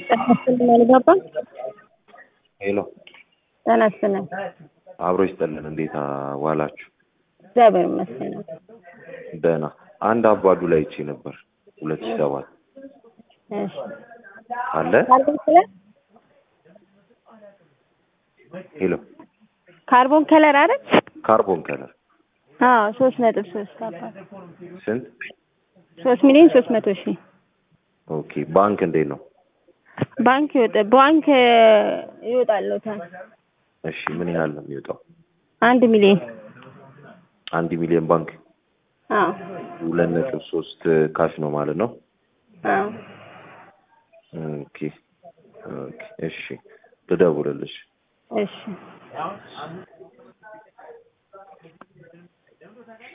ጤና አልገባም። ሄሎ ጤና ይስጥልን። አብሮ ይስጠልን። እንዴት ዋላችሁ? እግዚአብሔር ይመስገን። ደህና። አንድ አባዱ ላይ ይቼ ነበር ሁለት ሺህ ሰባት እሺ አለ። ካርቦን ከለር ሄሎ ካርቦን ከለር አይደል? ካርቦን ከለር አዎ ሶስት ነጥብ ሶስት አባት ስንት? ሶስት ሚሊዮን ሶስት መቶ ሺህ ኦኬ። ባንክ እንዴት ነው? ባንክ ይወጣ ባንክ ይወጣለታል እሺ ምን ያህል ነው የሚወጣው? አንድ ሚሊዮን አንድ ሚሊዮን ባንክ አዎ ሁለት ነጥብ ሶስት ካሽ ነው ማለት ነው። አዎ ኦኬ ኦኬ። እሺ ልደውልልሽ። እሺ